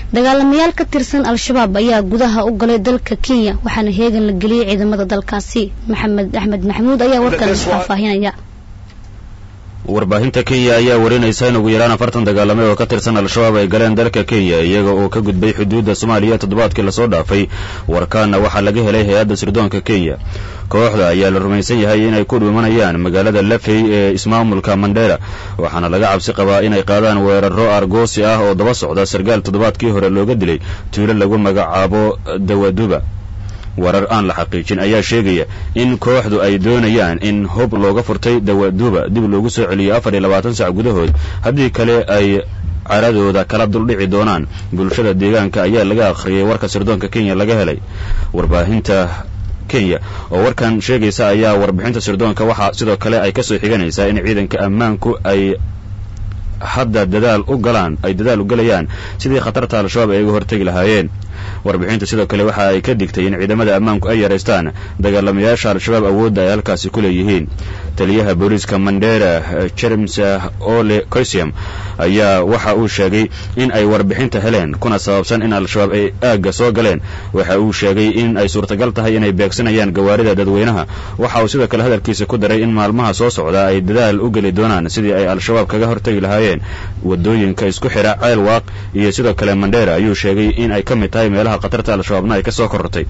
dagaalamayaal ka tirsan al-shabaab ayaa gudaha u galay dalka kenya waxaana heegan la geliyey ciidamada dalkaasi maxamed axmed maxamuud ayaa warkan faahfaahinaya warbaahinta kenya ayaa warinaysa in ugu yaraan afartan dagaalame oo ka tirsan al-shabaab ay galeen dalka kenya iyaga oo ka gudbay xuduudda soomaaliya toddobaadkii lasoo dhaafay warkaana waxaa laga helay hay-adda sirdoonka kenya kooxda ayaa la rumaysan yahay inay ku dhuumanayaan magaalada lafey ee ismaamulka mandera waxaana laga cabsi qabaa inay qaadaan weeraro argoosi ah oo daba socda sarkaal toddobaadkii hore looga dilay tuulo lagu magacaabo dawaduba warar aan la xaqiijin ayaa sheegaya in kooxdu ay doonayaan in hub looga furtay dawaduba dib loogu soo celiyo afar iyo labaatan sac gudahood haddii kale ay caradooda kala duldhici doonaan bulshada deegaanka ayaa laga akhriyay warka sirdoonka kenya laga helay warbaahinta kenya oo warkan sheegaysa ayaa warbixinta sirdoonka waxaa sidoo kale ay kasoo xiganaysaa in ciidanka ammaanku ay hadda dadaal u galaan ay dadaal u galayaan sidii khatarta al-shabaab ay uga hortegi lahaayeen warbixinta sidoo kale waxa ay ka digtay in ciidamada ammaanku ay yaraystaan dagaalamayaasha al-shabaab awoodda ay halkaasi ku leeyihiin taliyaha booliiska mandera james ole coisium ayaa waxa uu sheegay in ay warbixinta heleen kuna sababsan in al-shabaab ay aagga soo galeen waxa uu sheegay in ay suurtagal tahay inay beegsanayaan gawaarida dadweynaha waxa uu sidoo kale hadalkiisa ku daray in maalmaha soo socda ay dadaal u geli doonaan sidii ay al-shabaab kaga hortegi lahaayeen wadooyinka isku xidha ceelwaaq iyo sidoo kale mandera ayuu sheegay in ay ka mid tahay meelaha khatarta al-shabaabna ay ka soo korortay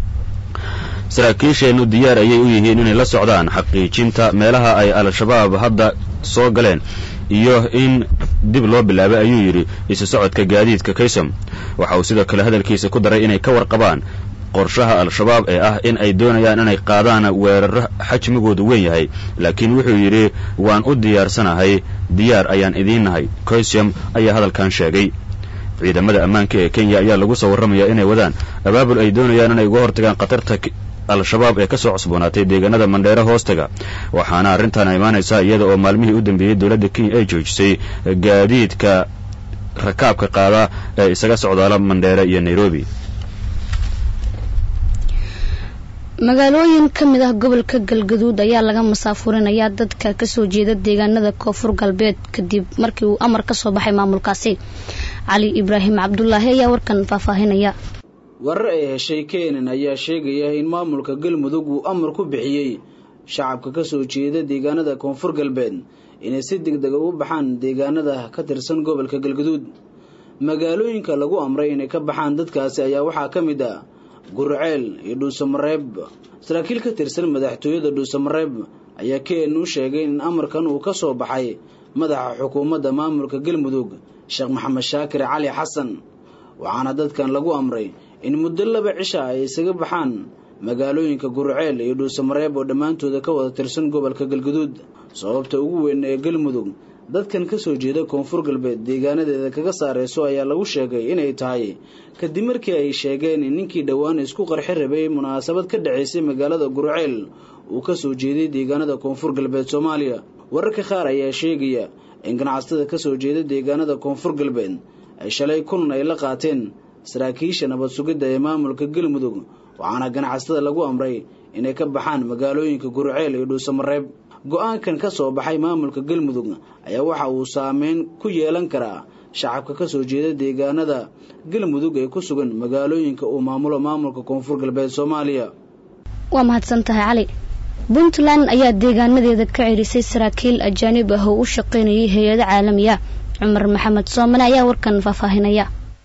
saraakiisheennu diyaar ayay u yihiin inay la socdaan xaqiijinta meelaha ay al-shabaab hadda soo galeen iyo in dib loo bilaabay ayuu yidhi isu socodka gaadiidka kaysam waxa uu sidoo kale hadalkiisa ku daray inay ka warqabaan qorshaha al-shabaab ee ah in ay doonayaan inay qaadaan weeraro xajmigoodu weyn yahay laakiin wuxuu yidhi waan u diyaarsanahay diyaar ayaan idiin nahay coisium ayaa hadalkan sheegay ciidamada ammaanka ee kenya ayaa lagu soo warramayaa inay wadaan abaabul ay doonayaan inay uga hortagaan khatarta al-shabaab ee ka soo cusboonaatay deegaanada mandheero hoostaga waxaana arrintan imaanaysaa iyada oo maalmihii u dambeeyey dowladda kenya ay joojisay gaadiidka rakaabka qaada ee isaga socdaala mandheere iyo nairobi magaalooyin ka mid ah gobolka galgaduud ayaa laga masaafurinayaa dadka kasoo jeeda deegaanada koonfur galbeed kadib markii uu amar ka soo baxay maamulkaasi cali ibraahim cabdulaahi ayaa warkan faahfaahinaya warar ay heshay keenan ayaa sheegaya in maamulka galmudug uu amar ku bixiyey shacabka kasoo jeeda deegaanada koonfur galbeed inay si degdega u baxaan deegaanada ka tirsan gobolka galgaduud magaalooyinka lagu amray inay ka baxaan dadkaasi ayaa waxaa ka mid ah gurceel iyo dhuusamareeb saraakiil ka tirsan madaxtooyada dhuusamareeb ayaa keen u sheegay in amarkan uu ka soo baxay madaxa xukuumadda maamulka galmudug sheekh maxamed shaakir cali xasan waxaana dadkan lagu amray in muddo laba cisha ay isaga baxaan magaalooyinka gurceel iyo dhuusamareeb oo dhammaantooda ka wada tirsan gobolka galguduud sababta ugu weyn ee galmudug dadkan kasoo jeeda koonfur galbeed deegaanadeeda kaga saareyso ayaa lagu sheegay inay tahay kadib markii ay sheegeen in ninkii dhowaan isku qarxi rabay munaasabad ka dhacaysay magaalada gurceel uu kasoo jeeday deegaanada koonfur galbeed soomaaliya wararka qaar ayaa sheegaya in ganacsatada kasoo jeeda deegaanada koonfur galbeed ay shalay kulan ay la qaateen saraakiisha nabad sugidda ee maamulka galmudug waxaana ganacsatada lagu amray inay ka baxaan magaalooyinka gurceel iyo dhuusamareeb go-aankan ka soo baxay maamulka galmudug ayaa waxa uu saameyn ku yeelan karaa shacabka kasoo jeeda deegaanada galmudug ee ku sugan magaalooyinka uu maamulo maamulka koonfur galbeed soomaaliya waa mahadsan tahay cali puntland ayaa deegaanadeeda ka cerisay saraakiil ajaanib ah oo u shaqaynayay hay-ado caalamiya cumar maxamed soomane ayaa warkan faahfaahinaya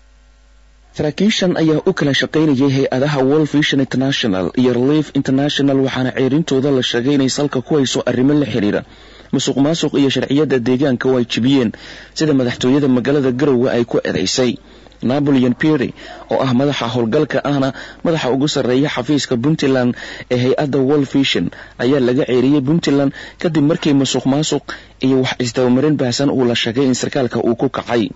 saraakiishan ayaa u kala shaqaynayay hay-adaha world vision international iyo relief international waxaana ceerintooda la sheegay inay salka ku hayso arrimo la xiriira musuq maasuq iyo sharciyada deegaanka oo ay jibiyeen sida madaxtooyada magaalada garowe ay ku ereysay napoleon pery oo ah madaxa howlgalka ahna madaxa ugu sarreeya xafiiska puntland ee hay-adda world vision ayaa laga ceeriyey puntland kadib markii musuq maasuq iyo wax isdabamarin baahsan uu la sheegay in sarkaalka uu ku kacay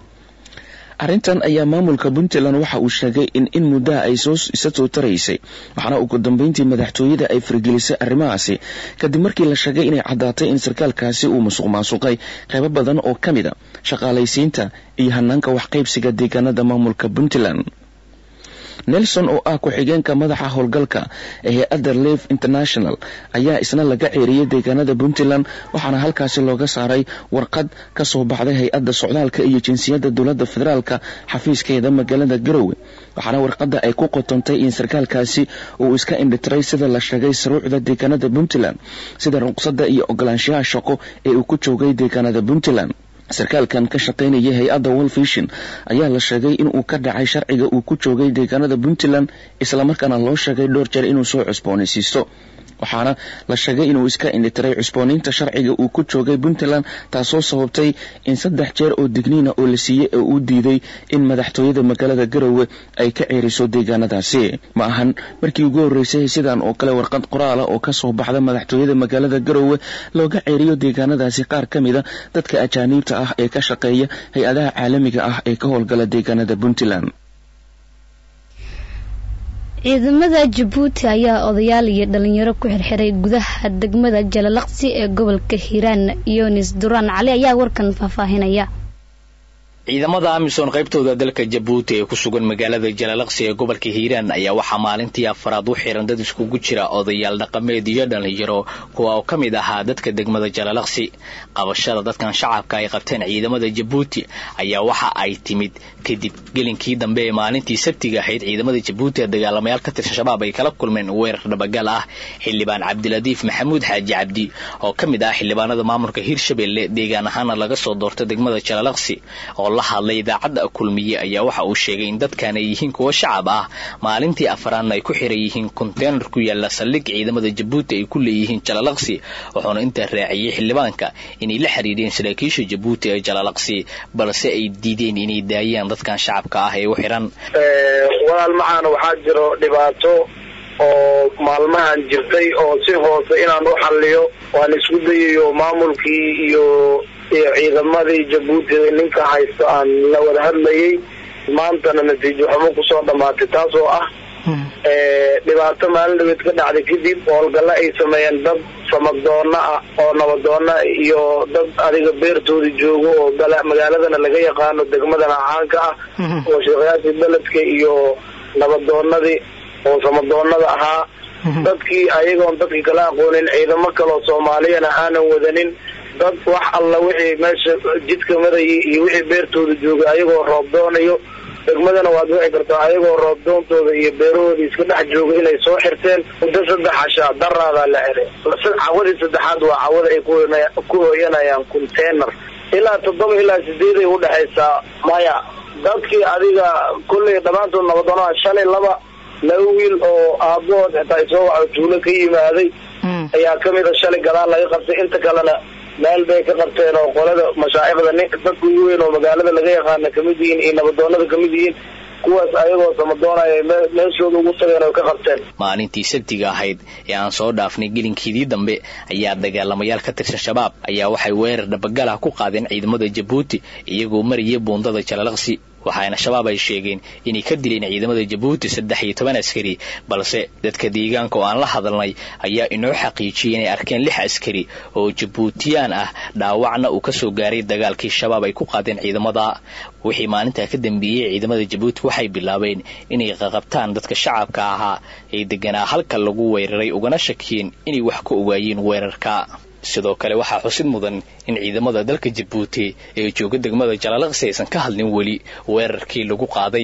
arrintan ayaa maamulka puntland waxa uu sheegay in in muddaha ay soo isa soo taraysay waxaana ugu dambeyntii madaxtooyada ay fargelisay arrimahaasi kadib markii la sheegay inay caddaatay in sarkaalkaasi uu musuq maasuqay qaybo badan oo ka mid a shaqaalaysiinta iyo hanaanka waxqaybsiga deegaanada maamulka puntland nelson oo ah ku-xigeenka madaxa howlgalka ee hay-adda live international ayaa isna laga ceeriyey deegaanada puntland waxaana halkaasi looga saaray warqad ka soo baxday hay-adda socdaalka iyo jinsiyadda dowladda federaalka xafiiskeeda magaalada garowe waxaana warqadda ay ku qotontay in sarkaalkaasi uu iska indhitiray sida la sheegay saruucda deegaanada puntland sida ruqsadda iyo ogolaanshaha shaqo ee uu ku joogay deegaanada puntland sarkaalkan ka shaqaynaya hay-adda wolfishin ayaa la sheegay inuu ka dhacay sharciga uu ku joogay deegaanada puntland islamarkaana loo sheegay dhowr jeer inuu soo cusboonaysiisto waxaana la sheegay inuu iska indhitiray cusbooniinta sharciga uu ku joogay puntland taasoo sababtay in saddex jeer oo digniina oo la siiyey oo uu diiday in madaxtooyada magaalada garowe ay ka ceeriso deegaanadaasi ma ahan markii ugu horreysay sidan oo kale warqad qoraala oo ka soo baxda madaxtooyada magaalada garowe looga ceeriyo deegaanadaasi qaar ka mida dadka ajaaniibta ah ee ka shaqeeya hay-adaha caalamiga ah ee ka howlgala deegaanada puntland ciidamada jabuuti ayaa odayaal iyo dhalinyaro ku xirxiray gudaha degmada jalalaqsi ee gobolka hiiraan yonis duraan cali ayaa warkan faahfaahinaya ciidamada amisom qaybtooda dalka jabuuti ee ku sugan magaalada jalalaqsi ee gobolka hiiraan ayaa waxaa maalintii afaraad u xiran dad iskugu jira odayaal dhaqameed iyo dhalinyaro kuwa oo ka mid ahaa dadka degmada jalalaqsi qabashada dadkan shacabka ay qabteen ciidamada jabuuti ayaa waxa ay timid kadib gelinkii dambe ee maalintii sabtiga ahayd ciidamada jabuuti ee dagaalamayaal ka tirsan shabaab ay kala kulmeen weerar dhabagal ah xildhibaan cabdiladiif maxamuud xaaji cabdi oo ka mid ah xildhibaanada maamulka hiirshabelle deegaan ahaana laga soo doorta degmada jalalaqsi oo la hadlay idaacadda kulmiye ayaa waxa uu sheegay in dadkan ay yihiin kuwo shacab ah maalintii afaraadna ay ku xiran yihiin konteynar ku yaala saldhig ciidamada jabuuti ay ku leeyihiin jalalaqsi wuxuuna intaa raaciyey xildhibaanka inay la xiriireen saraakiisha jabuuti ee jalalaqsi balse ay diideen inay daayaan dadkan shacabka ah ee u xiran walaal macaana waxaa jiro dhibaato oo maalmahan jirtay oo si hoose inaan u xalliyo waan isku dayayo maamulkii iyo iyo ciidamadii jabuuti ninka haysto aan la wada hadlayay maantana natiijo xumo kusoo dhammaatay taas oo ah dhibaato maalin dhabeed ka dhacday kadib howlgalla ay sameeyeen dad samadoona ah oo nabadoona iyo dad adiga beertooda joogo oo magaaladana laga yaqaano degmadana caanka ah oo sheekhayaashii beledka iyo nabadoonadii oo samadoonada ahaa dadkii ayagoon dadkii kala aqoonin ciidamo kaleoo soomaaliyana aanan wadanin dad wax alla wixii meesha jidka marayay iyo wixii beertooda joogay ayagoo roob doonayo degmadana waad wici kartaa ayagoo roob doontooda iyo beerahooda iska dhex jooga inay soo xirteen muddo saddex cashaa daraadaa la xiray cawadii saddexaad waa cawada ay ku hooyanayaan container ilaa toddoba ilaa sideeday udhexaysaa maya dadkii adiga kulley dhammaantood nabadoonaa shalay laba laba wiil oo aabahood xitaa isoo waxa tuulo ka yimaaday ayaa kamid a shalay gadaal laga qabtay inta kalena meel bay ka qabteen oo qolada mashaaicda nin dadka ugu weyn oo magaalada laga yaqaana kamid yihiin iyo nabadoonada kamid yihiin kuwaas ayagoo samadoonaya meeshooda ugu tageen oo ka qabteen maalintii sabtiga ahayd ee aan soo dhaafnay gelinkeedii dambe ayaa dagaalamayaal ka tirsan shabaab ayaa waxay weerar dhabagalah ku qaadeen ciidamada jabuuti iyagoo maraya buundada jalalaqsi waxaana shabaab ay sheegeen inay ka dileen ciidamada jabuuti saddex iyo toban askari balse dadka deegaanka oo aan la hadalnay ayaa inoo xaqiijiyey inay arkeen lix askari oo jabuutiyaan ah dhaawacna uu kasoo gaaray dagaalkii shabaab ay ku qaadeen ciidamada wixii maalintaa ka dambeeyey ciidamada jabuuti waxay bilaabeen inay qaqabtaan dadka shacabka ahaa ee deganaa halka lagu weeraray ugana shakiyeen inay wax ka ogaayeen weerarka sidoo kale waxaa xusid mudan in ciidamada dalka jabuuti ee jooga degmada jalalaqsi aysan ka hadlin weli weerarkii lagu qaaday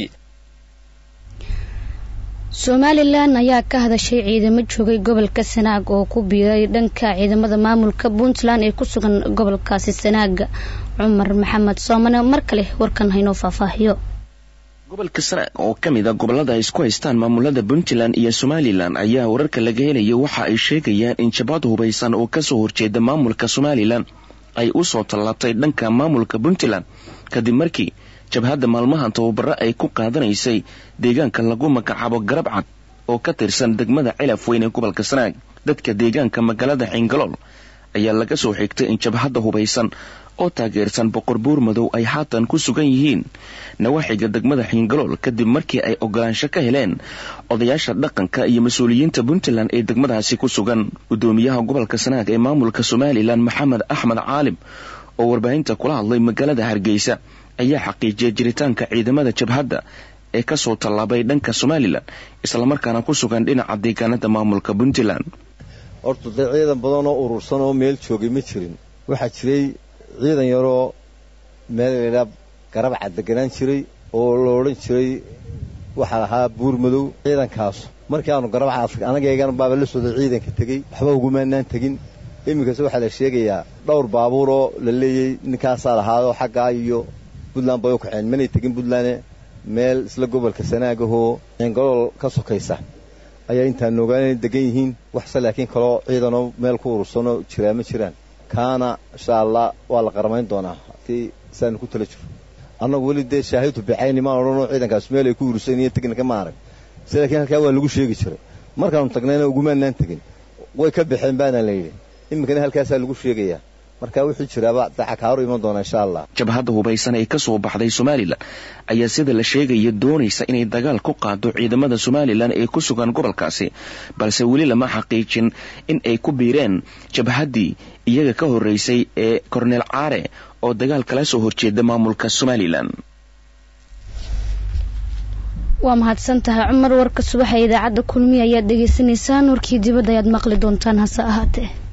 somalilan ayaa ka hadashay ciidamo joogay gobolka sanaag oo ku biiray dhanka ciidamada maamulka puntland ee ku sugan gobolkaasi sanaaga cumar maxamed soomane mar kale warkan haynoo faahfaahiyo gobolka sanaag oo ka mid a gobollada ay isku haystaan maamulada puntland iyo somalilan ayaa wararka laga helaya waxa ay sheegayaan in jabhad hubaysan oo kasoo horjeeda maamulka somalilan ay u soo tallaabtay dhanka maamulka puntland kadib markii jabhadda maalmahan tababaro ay ku qaadanaysay deegaanka lagu magacaabo garab cad oo ka tirsan degmada cilaf weyn ee gobolka sanaag dadka deegaanka magaalada xingalool ayaa laga soo xigtay in jabhadda hubaysan oo taageersan boqor buur madow ay haatan ku sugan yihiin nawaaxiga degmada xiingalool kadib markii ay ogolaansho ka heleen odayaasha dhaqanka iyo mas-uuliyiinta puntland ee degmadaasi ku sugan gudoomiyaha gobolka sanaag ee maamulka somalilan maxamed axmed caalim oo warbaahinta kula hadlay magaalada hargeysa ayaa xaqiijiyay jiritaanka ciidamada jabhadda ee kasoo tallaabay dhanka somalilan islamarkaana ku sugan dhinaca deegaanada maamulka puntland horta dee ciidan badan oo urursan oo meel joogay ma jirin waxaa jiray ciidan yaroo meel laydhaa garabca deganaan jiray oo la odhan jiray waxaa lahaa buur madow ciidankaas markii aanu garabcaas anagaygana baaba la socday ciidanka tegey waxba ugumaanaan tegin iminkase waxaa la sheegayaa dhowr baabuur oo la leeyey ninkaasaa lahaadoo xaggaa iyo puntland bay u kaceen manay tegin puntland meel isla gobolka sanaagahoo ceengalool ka sokaysa ayaa intaan ogaana degan yihiin waxse laakiin kaloo ciidanoo meel ku urursanoo jiraa ma jiraan kaana insha allah waa la qaramayn doonaa haddii saanu ku tala jiro annagu weli dee shaahidtu bicayni maan odhanoo ciidankaas meel ay ku urursan iyo teginka ma arag se laakiin halkaa waa lagu sheegi jiray markaanu tagnayna ugumaanaan tegin way ka baxeen baana la yidhi iminkana halkaasaa lagu sheegayaa marka wuxuu jiraaba dacakaaru iman doona insha allah jabhadda hubaysan ee kasoo baxday somalilan ayaa sida la sheegaya doonaysa inay dagaal ku qaado ciidamada somalilan ee ku sugan gobolkaasi balse weli lama xaqiijin in ay ku biireen jabhaddii iyaga ka horreysay ee korneel caare oo dagaal kala soo horjeeda maamulka somalilan waa mahadsan tahay cumar warka subaxa idaacadda kulmiya ayaad dhegaysanaysaan warkii dibadda ayaad maqli doontaan hase ahaatee